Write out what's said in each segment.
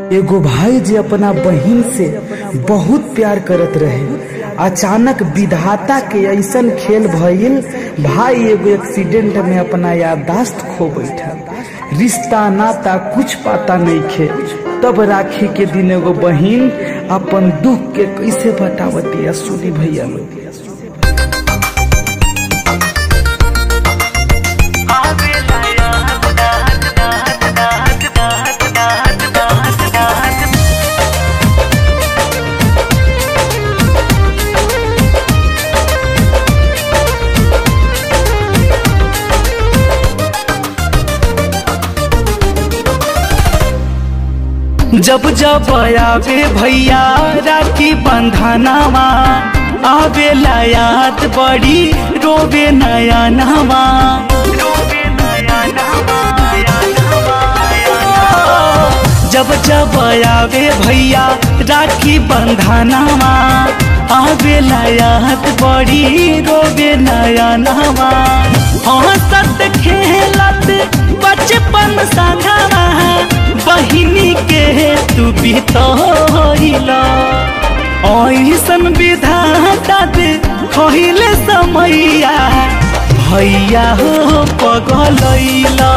एगो भाई जे अपना बहिन से बहुत प्यार करत रहे अचानक विधाता के ऐसन खेल भइल भाई एगो एक्सीडेंट में अपना याददाश्त खो बैठा रिश्ता नाता कुछ पाता नहीं खे तब राखी के दिन एगो बहिन अपन दुख के कैसे बतावती सुनी भैया लोग जब जब आवे भैया राखी बंधनावा आवे याद बड़ी रोवे नया नवा जब जब आवे भैया राखी बंधनावा आवे याद बड़ी रोवे नया नवा हंसत खेलत बचपन संगवा बहिनी के तू बितला ऐसन विधाता दे खहिले समैया भैया हो पगलैला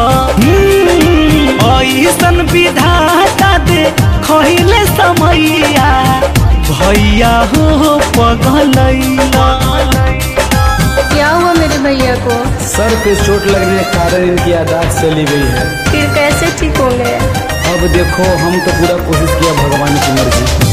ऐसन विधाता दे खहिले समैया भैया हो पगलैला क्या हुआ मेरे भैया को सर पे चोट लगने के कारण इनकी यादाश्त चली गई है फिर कैसे ठीक होंगे अब देखो हम तो पूरा कोशिश किया भगवान की मर्जी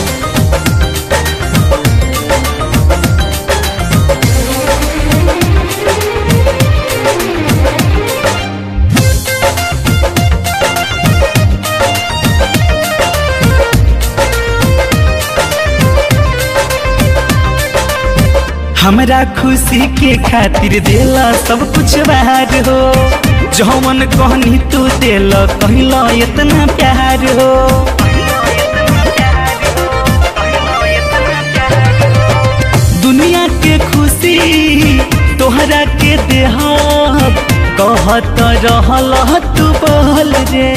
हमरा खुशी के खातिर देला सब कुछ बाहर हो जौन कहनी तू देल कहला इतना प्यार हो दुनिया के खुशी तोहरा के देह कहत रहल तू बोल रे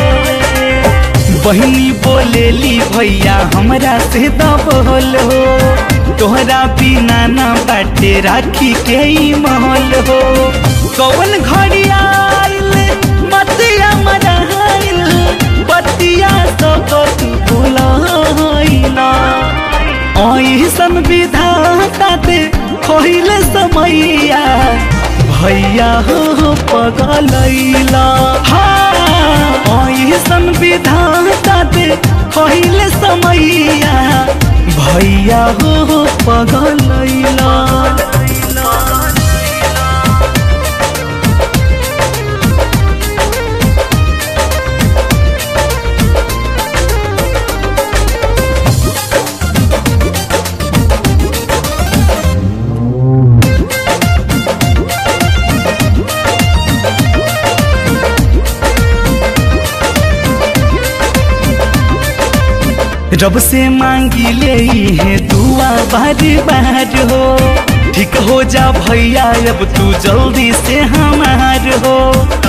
बहनी बोलेली भैया हमरा से दबोल हो तोहरा बिना ना बाटे राखी के ही महल हो कौन घड़ी आइल बतिया मराइल बतिया सब तू भुलाइला ऐसन विधाता दे खोइले समैया भैया हो पगलैला हाँ ऐसन विधाता दे खोइले समैया भैया हो पगलैला रब से मांगी ले है दुआ बार बार हो ठीक हो जा भैया अब तू जल्दी से हमार हो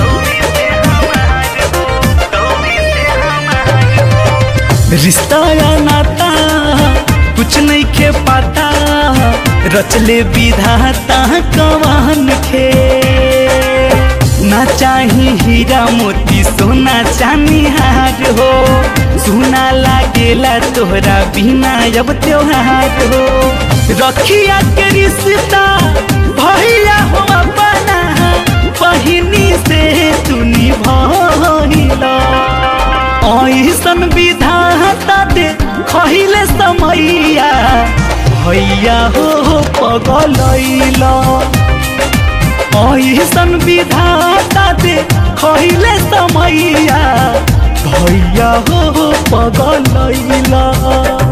रिश्ता या नाता कुछ नहीं के पाता रचले विधाता कवान के ना चाही हीरा मोती सोना चांदी हार हो सुना लागेला तोहरा बिना अब त्योहार हो रखिया के रिश्ता भैया हो अपना बहिनी से तू निभला ऐसन विधाता दे खहिले समैया भैया हो पगलैला ऐसन विधाता दे खैले समैया भैया हो पगलैला